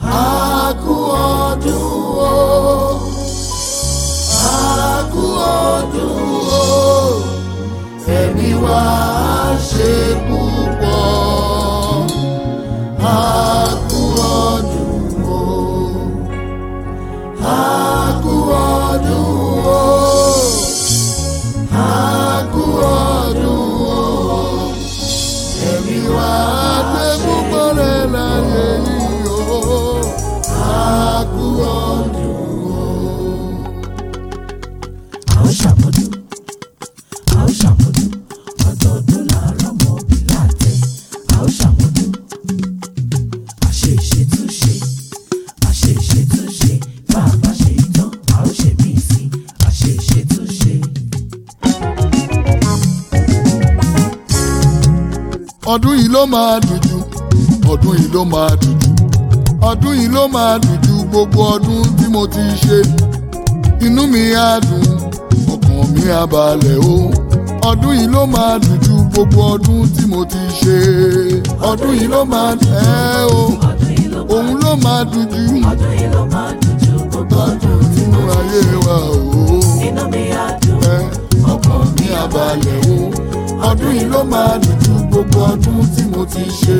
A kú ọdún o. A kú ọdún o. Ẹ̀mí wa á ṣe púpọ̀. A kú ọdún o. A kú ọdún o. A kú ọdún o. Ẹ̀mí wa á gbé púpọ̀ rẹ̀ láyé yìí o. A kú ọdún o. a ó ṣàmọ́dún a ó ṣàmọ́dún ọdọọdún làárọ̀ mọ́ bí láàtẹ̀ a ó ṣàmọ́dún àṣe ìṣètúnṣe àṣe ìṣètúnṣe bá a bá ṣe ìtàn a ó ṣe mí sí àṣe ìṣètúnṣe. ọdún yìí ló máa dùn jù ọdún yìí ló máa dùn jù ọdún yìí ló máa dùn jù gbogbo ọdún tí mo ti ṣe inú mi á dùn ọkàn mi á balẹ̀ o ọdún yìí ló máa dùn jù gbogbo ọdún tí mo ti ṣe ọdún yìí ló máa dùn ẹ́ o ọdún yìí ló òun ló máa dùn jù ọdún yìí ló máa dùn ju gbogbo ọdún tí nínú ayé wa o inú mi á dùn ẹ́ ọkàn mi á balẹ̀ o ọdún yìí ló máa dùn jù gbogbo ọdún tí mo ti ṣe.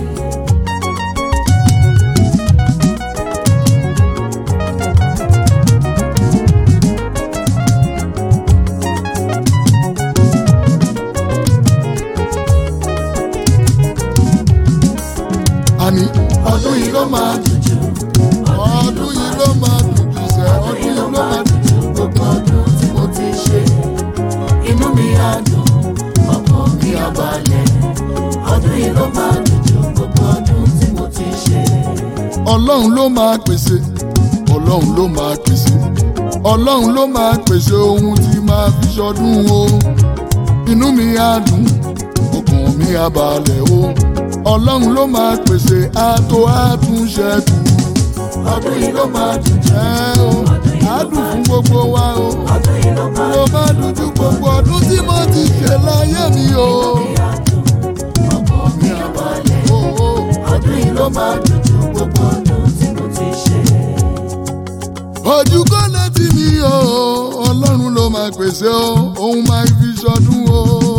àní ọdún yìí ló máa dùn jù ọdún yìí ló máa dùn jù sẹ́ ọdún yìí ló máa dùn jù gbogbo ọdún tí mo ti ṣe inú mi á dùn ọkàn mi á balẹ̀ ọdún yìí ló máa dùn jù gbogbo ọdún tí mo ti ṣe. ọlọ́run ló máa pèsè ọlọ́run ló máa pèsè ọlọ́run ló máa pèsè ohun tí máa fi ṣọdún o inú mi á dùn ọkàn mi á balẹ̀ o ọlọ́run ló máa pèsè àtò àtúnṣẹ́kù ọdún yìí ló máa dùn jẹ́ o àdùn fún gbogbo wa o ọdún yìí ló máa ló máa dùn ju gbogbo ọdún tí mo ti ṣe láyé mi o. ọkàn mi á balẹ̀ o, o, ọdún yìí ló máa dùn ju gbogbo ọdún tí mo ti ṣe. ojú kò létí mi o ọlọ́run ló máa pèsè o òun máa fi ṣọdún o.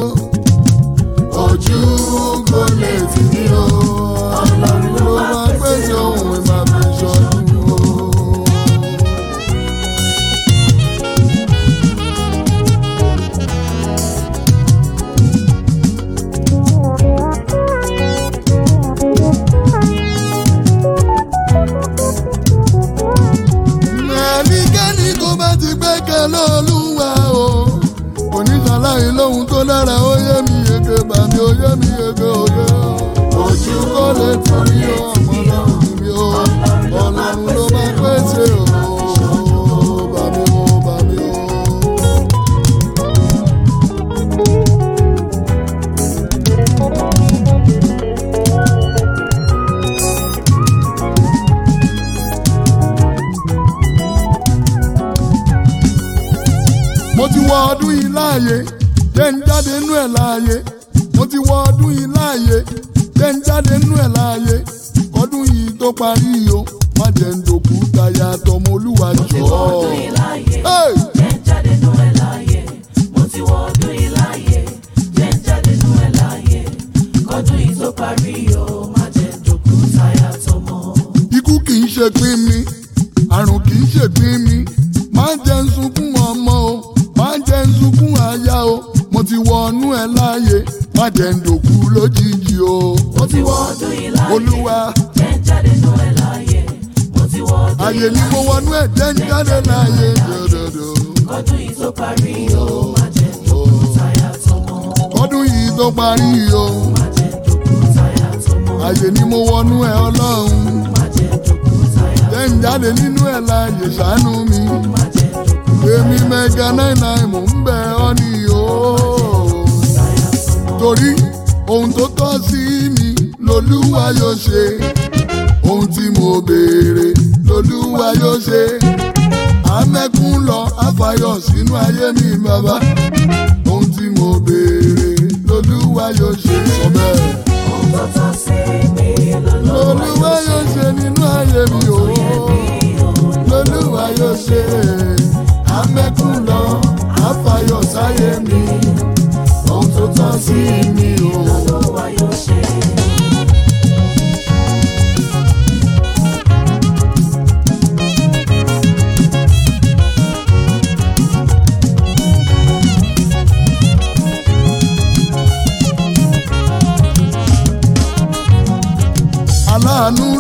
ojú kò létí mi o ọlọ́run ló máa pèsè òun máa fi ṣọdún o. ẹnikẹ́ni tó bá ti gbẹ́kẹ̀ lọ́lúwa o oníṣàlàyé lóhun tó dára ó yé mi yege bàmí ó yé mi yege òye ojú kò lè torí ọmọ lọ́rùn mi o ọlọ́run ló máa pèsè o bàmí o bàmí o. mo ti wọ ọdún yìí láàyè jẹ́ ń jáde nú ẹ̀ láàyè mo ti wọ ọdún yìí láàyè jẹ́ ń jáde nú ẹ̀ láàyè ọdún yìí tó parí o má jẹ́ ń dòkú táyà tọmọ olúwa jọ. ti wọ ọdún yìí láàyè Hey! jẹ́ ń jáde nú ẹ̀ láàyè mo ti wọ ọdún yìí láàyè jẹ́ ń jáde nú ẹ̀ láàyè kọdún yìí tó parí o má jẹ́ dòkú táyà tọmọ. ikú kì í ṣe pín mi àrùn kì í ṣe pín mi máa ń jẹ́ ń sunkún ọmọ o máa ń jẹ́ ń sunkún aya o mo ti wọnú ẹ̀ láàyè má jẹ́ ń dòkú lójijì o. mo ti wọ ọdún yìí láàyè olúwa jẹ́ ń jáde nú ẹ̀ láàyè mo ti wọ ọdún àyè yìí ni mo láàyè wọnú ẹ̀ jẹ́ ń jáde láàyè dòdòdò. kọdún yìí tó parí o má jẹ́ dòkú táyà tọmọ. ọdún yìí tó parí o má jẹ́ dòkú táyà tọmọ. àyè ni mo wọnú ẹ̀ ọlọ́run má jẹ́ dòkú táyà jẹ́ ń jáde nínú ẹ̀ láàyè ṣàánú mi má jẹ́ dòkú èmi mẹ́ga náírà náírà mò ń bẹ̀ ọ́ ní o. táyà tọmọ. torí ohun tó tọ́ sí mi lolúwa yóò ṣe ohun tí mo béèrè lolúwa yóò ṣe amẹ́kún lọ àfàyọ̀ sínú ayé mi bàbá ohun tí mo béèrè lolúwa yóò ṣe sọ bẹ́ẹ̀. Ohun tó tọ́ sí mi lolúwa lolúwa yóò ṣe nínú ayé mi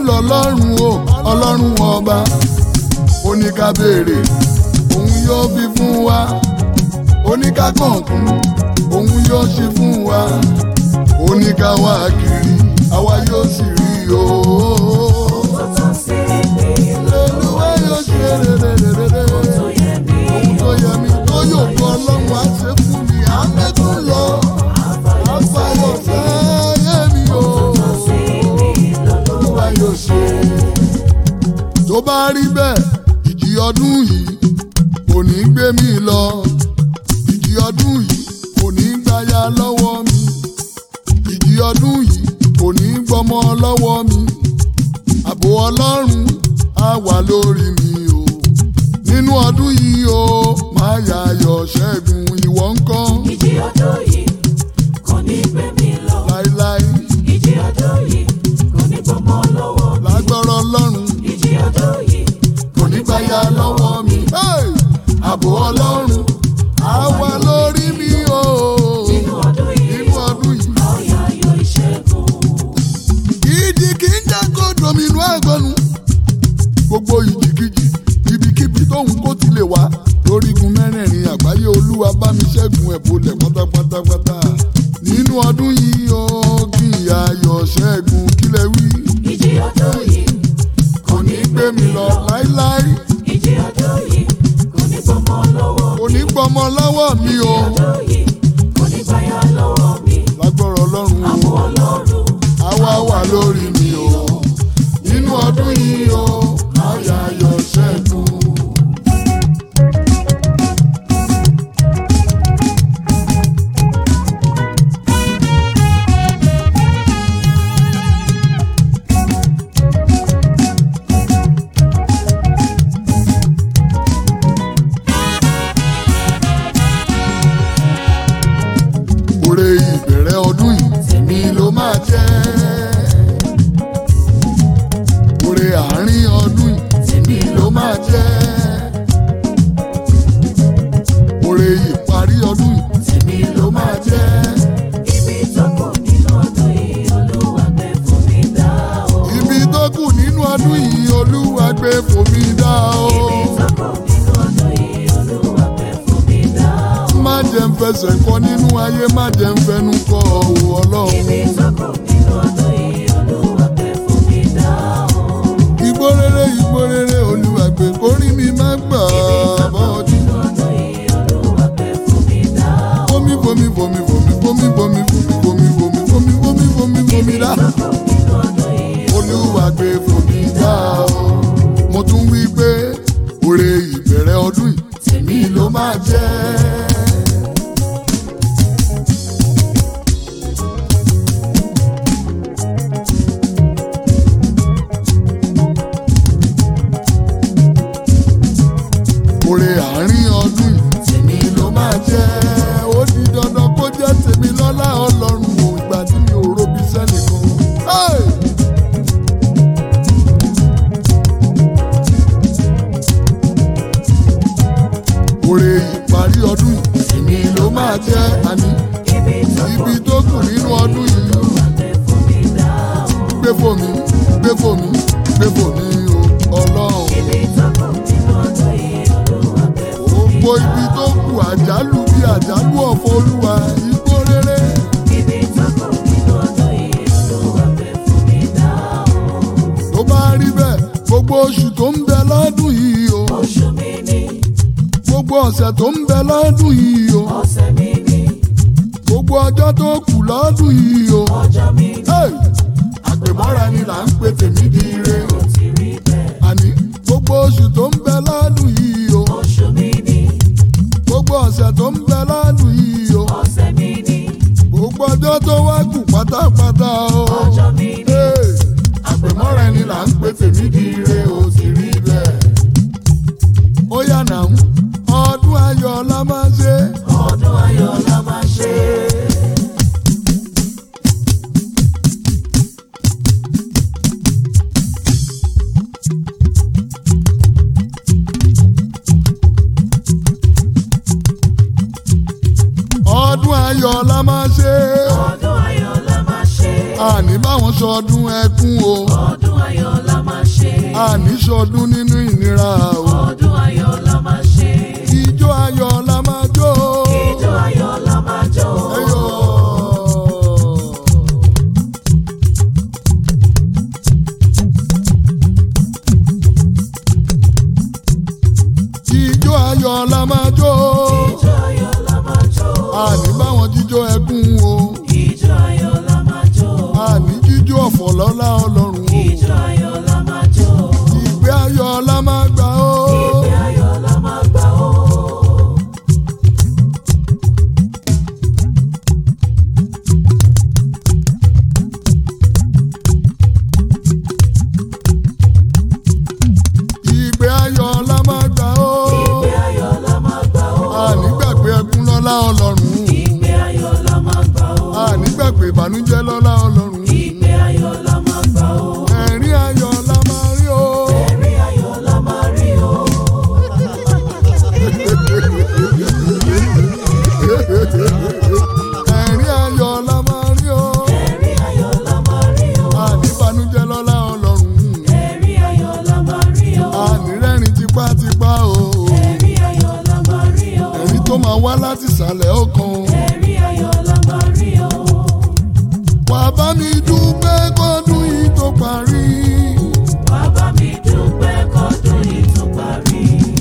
lọ́lọ́run o ọlọ́run ọba ó ní ká béèrè òun yóò fi fún wa ó ní ká kọ̀ọ̀kún òun yóò ṣe fún wa ó ní ká wá kiri àwa yóò sì rí o. Tọ́tọ́ sí mi Olúwa yóò ṣe rere tó yẹ mí. tó yẹ mi tó yóò kọ́ ọlọ́run á ṣe fún mi àmẹ́kùn lọ àfàyọ̀ sáyé mi o. Sí mi lọ́dún Olúwa yóò ṣe. tó bá rí bẹ́ẹ̀ ìjì ọdún yìí kò ní gbé mi lọ ìjì ọdún yìí kò ní gbáyà lọ́wọ́ mi ìjì ọdún yìí kò ní gbọ́mọ lọ́wọ́ mi ààbò ọlọ́run á wà lórí mi o nínú ọdún yìí o máa yàyọ̀ ṣẹ́gun ìwọ ńkọ́ ìjì ọdún yìí kò ní gbé mi lọ. láíláí ìjì ọdún yìí kò ní gbọmọ lọ́wọ́. lágbọ́rọ̀ ọlọ́run ìjì ọdún yìí kò ní gbáyà lọ́wọ́ mi. Hey! ààbò ọlọ́run á wà lórí mi o nínú ọdún yìí nínú ọdún yìí. ọ̀yà ayọ̀ ìṣẹ́gun. ìdí kì í jẹ́ kó dominú àgbọ̀nù. gbogbo ìjìkìjì ibikíbi tóun kó ti lè wá lórígun mẹ́rẹ̀ẹ̀rin àgbáyé olúwa bá mi ṣẹ́gun ẹ̀ bolẹ̀ pátápátápátá. nínú ọdún yìí ó kí ayọ̀ ṣẹ́gun kílẹ̀ wí. ìjì ọdún yìí kò ní gbé mi lọ láíláí ìjì ọdún yìí kò ní gbọmọ lọ́wọ́. kò ní gbọmọ lọ́wọ́ mi o. ọdún yìí kò ní gbáyà lọ́wọ́ mi. lágbọ́rọ̀ ọlọ́run o. àbọ̀ ọlọ́run àwa wà lórí mi o nínú ọdún yìí o àyà ayọ̀ ṣẹ́gun. Oore ìbẹ̀rẹ̀ ọdún yìí tèmi ló máa jẹ́. Oore àárín ọdún yìí tèmi ló máa jẹ́. Oore ìparí ọdún yìí tèmi ló máa jẹ́. ibi tó kù nínú ọdún yìí olúwa gbé fún mi dá o. Ibi tó kù nínú ọdún yìí Olúwa gbé fòmí dá o. ibi tó kù nínú ọdún yìí olúwa gbé fún mi dá o. Má jẹ́ ń fẹsẹ̀ kọ nínú ayé, má jẹ́ ń fẹnu kọ òwò ọlọ́run. ibi tó kù nínú ọdún yìí olúwa gbé fún mi dá o. Igbó rere igbó rere Olúwa gbé kórí mi má gbà bọ́ọ̀dì. nínú ọdún yìí olúwa gbé fún mi dá o. Fomi fomi fomi fomi fomi fomi fomi fomi fomi fomi fomi fomi fomi dá. nínú ọdún yìí Olúwa gbé fomi dá o. Mo tún wí pé oore ìbẹ̀rẹ̀ ọdún yìí tèmi ló máa jẹ́. Oore àárín ọdún yìí tèmi ló máa jẹ́. Ó di dandan kó jẹ́ tèmi lọ́lá Ọlọ́run o ìgbà tí mi ò robi sẹ́nìkan. Hey! Oore ìparí ọdún yìí tèmi ló máa jẹ́ àní ibi tó kù ibi tó kù nínú ọdún yìí olúwa gbé fún mi dá o. gbé fòmí gbé fòmí gbé fòmí o Ọlọ́run. ibi tó kù nínú ọdún yìí olúwa gbé fún mi Gbogbo ibi tó kù àjálù bí àjálù ọ̀fọ̀ olúwa igbó rere. ibi tó kù nínú ọdún yìí olúwa gbé fún mi dá o. Tó bá rí bẹ́ẹ̀ gbogbo oṣù tó ń bẹ lọ́dún yìí o. oṣù mi ni Gbogbo ọ̀sẹ̀ tó ń bẹ lọ́dún yìí o. ọ̀sẹ̀ mi ni Gbogbo ọjọ́ tó kù lọ́dún yìí o. ọjọ́ mi ni Hey! Àpèmọ́ra ni là ń pè tèmi di ire o. ó ti rí bẹ́ẹ̀. Àní gbogbo oṣù tó ń bẹ lọ́dún yìí o. oṣù mi ni Gbogbo ọ̀sẹ̀ tó ń bẹ lọ́dún yìí o. ọ̀sẹ̀ mi ni Gbogbo ọjọ́ tó wá kù pátápátá o. ọjọ́ mi ni Hey! Àpèmọ́ra ni là ń pè tèmi di ire o ti rí bẹ́ẹ̀. Ó yá nà ń ọdún ayọ̀ la máa ṣe. ọdún ayọ̀ la máa ṣe. Ọdún ayọ̀ la máa ṣe. ọdún ayọ̀ la máa ṣe. Àní báwọn ṣọdún ẹkún o. ọdún ọdún ayọ̀ la máa ṣe. àníṣọdún nínú ìnira o. ọdún ayọ̀ la máa ṣe. ijó ayọ̀ la máa jó. ijó ayọ̀ la máa jó. Ẹyọ. ijó ayọ̀ la máa jó. ijó ayọ̀ la máa jó. àní báwọn jíjó ẹkún o. ijó ayọ̀ la máa jó. àní jíjó ọ̀fọ̀ lọ́lá ọlọ́run o. ijó ayọ̀ la máa jó. ìgbé ayọ̀ la máa gbà o. ìgbé ayọ̀ la máa gbà ó. ìgbé ayọ̀ la máa gbà o. ìgbé ayọ̀ la máa gbà ó. àní gbàgbé ẹkún lọ́lá ọlọ́run. ìgbé ayọ̀ la máa gbà ó. àní gbàgbé ìbànújẹ́ lọ́lá ọlọ́run. ìgbé ayọ̀ la máa gbà ó. ẹ̀rín ayọ̀ la máa rí o. ẹ̀rín ayọ̀ la máa rí o. ẹ̀rín ayọ̀ la máa rí o. ẹ̀rín ayọ̀ la máa rí o. àní ìbànújẹ́ lọ́lá ọlọ́run. ẹ̀rín ayọ̀ la máa rí o. àní rẹ́rìn tipátipá o. ẹ̀rín ayọ̀ la máa rí o. ẹ̀rín tó máa wá láti ìsàlẹ̀ ọkàn. ẹ̀rín ayọ̀ la máa rí o. wà á bá mi dúpẹ́ kọ́dún yìí tó parí. wá bá mi dúpẹ́ kọ́dún yìí tó parí.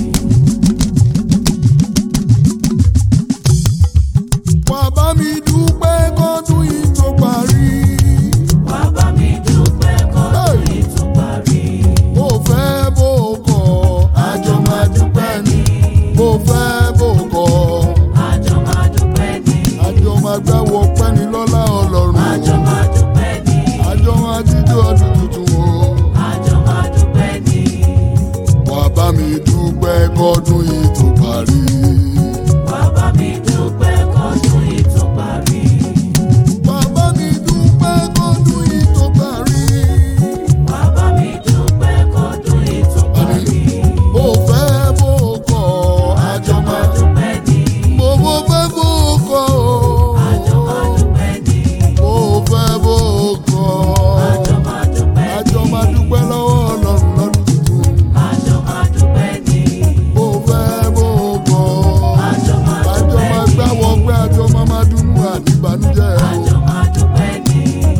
wà á bá mi dúpẹ́ kọ́dún yìí tó parí. wá bá mi dúpẹ́ kọ́dún yìí tó parí. bó fẹ́ bó kọ̀ àjọ máa dúpẹ́ ni. bó fẹ́ bó kọ̀ àjọ máa dúpẹ́ ní. àjọ máa gbáwọ pẹ́ni lọ́lá ọlọ́run. àjọ máa dúpẹ́ ní. àjọ máa jíjó ọdún tuntun o. àjọ máa dúpẹ́ ní. wà á bá mi dúpẹ́ kọ́dún yìí tó parí. wá bá mi dúpẹ́ kọ́dún yìí tó parí. wà á bá mi dúpẹ́ kọ́dún yìí tó parí. wá bá mi dúpẹ́ kọ́dún yìí tó parí. bó fẹ́ bó kọ̀ àjọ àjọ máa máa dúpẹ́ ní. bó bó fẹ́ bó kọ̀ o. àjọ máa dúpẹ́ ní. bó fẹ́ bó kọ̀ àjọ máa dúpẹ́ ní. àjọ máa dúpẹ́ lọ́wọ́ ọlọ́run lọ́dún tuntun. àjọ máa dúpẹ́ ní. bó fẹ́ bó kọ̀ àjọ máa àjọ dúpẹ́ máa ní. gbáwọ́ pé àjọ máa máa dùnnú àdìbànújẹ́ o. àjọ máa dúpẹ́ ní.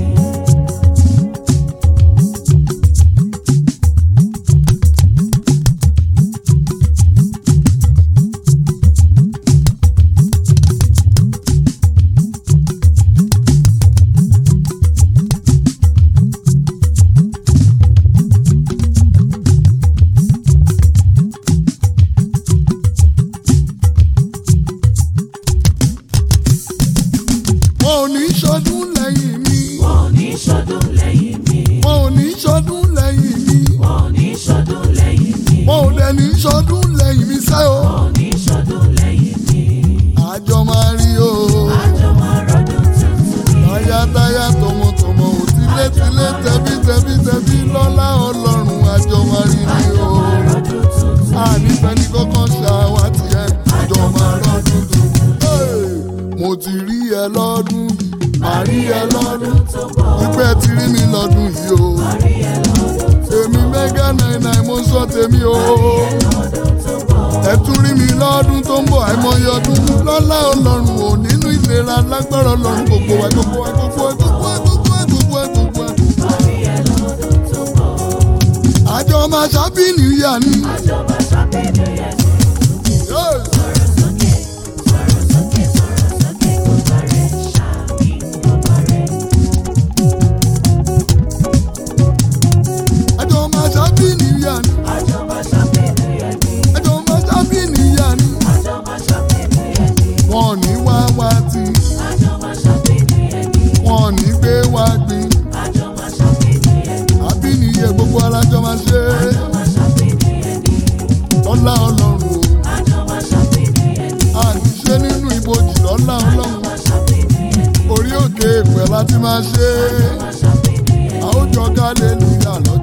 wọn ò ní ṣọdún lẹ́yìn mi. wọn ò ní ṣọdún lẹ́yìn mi. wọn ò ní ṣọdún lẹ́yìn mi. wọn ò ní ṣọdún lẹ́yìn mi. wọn ò dẹ̀ ní ṣọdún lẹ́yìn mi sẹ́ o. wọn ò ní ṣọdún lẹ́yìn mi. àjọ máa rí o. àjọ máa rọdún tuntun ní. táyátáyá tọmọtọmọ ò tilétilé tẹbítẹbí tẹbí lọ́lá ọlọ́run àjọ máa rí ni àjọ o. máa rọdún tuntun. ànífẹ́ni kọ́kọ́ ṣàwátì ẹ̀ àjọ máa rọ́dún tuntun. Hey! mo ti rí ẹ lọ́dún yìí màá rí ẹ lọ́dún tó bọ̀. ìpẹ́ ti rí mi lọ́dún yìí o. rí ẹ lọ́dún tó èmi mẹ́gà náírà mo sọ tèmi o. lọ́dún tó bọ̀. ẹ tún rí mi lọ́dún tó ń bọ̀ àìmọye ọdún lọ́lá ọlọ́run ò nínú ìlera lágbára ọlọ́run gbogbo wa gbogbo wa gbogbo wa gbogbo wa gbogbo wa gbogbo wa gbogbo wa. rí ẹ lọ́dún tó bọ̀. àjọ máa ṣàbí nìyà ni. àjọ máa ṣàbẹ̀wò yẹn. Hey! sọ̀rọ̀ sókè sọ̀rọ̀ sókè sọ̀rọ̀ sókè kò parẹ́ ṣáàbì kò parẹ́. àjọ máa ṣàbí nìyà ni. àjọ máa ṣàbẹ̀wò yẹn ní. àjọ máa ṣàbí nìyà ni. àjọ máa ṣàbẹ̀wò yẹn ní. wọn ò ní wá wá tí àjọ máa ṣàbẹ̀wò yẹn ní. wọn ò ní gbé wá gbin. àjọ máa ṣàbẹ̀wò yẹn ní. àbí nìyẹ gbogbo alájọ máa ṣe é. àjọ máa ṣàbẹ̀wò yẹn ní. lọ́lá ọlọ́run o. àjọ máa ṣàbẹ̀wò yẹn ní. àní ṣe nínú ibojì lọ́lá ọlọ́run. máa ṣàbẹ̀wò yẹn ní. orí òkè ìpẹ́ láti máa ṣe é. máa ṣàbẹ̀wò yẹn ní. àwùjọ ká lè lùyà lọ́jọ́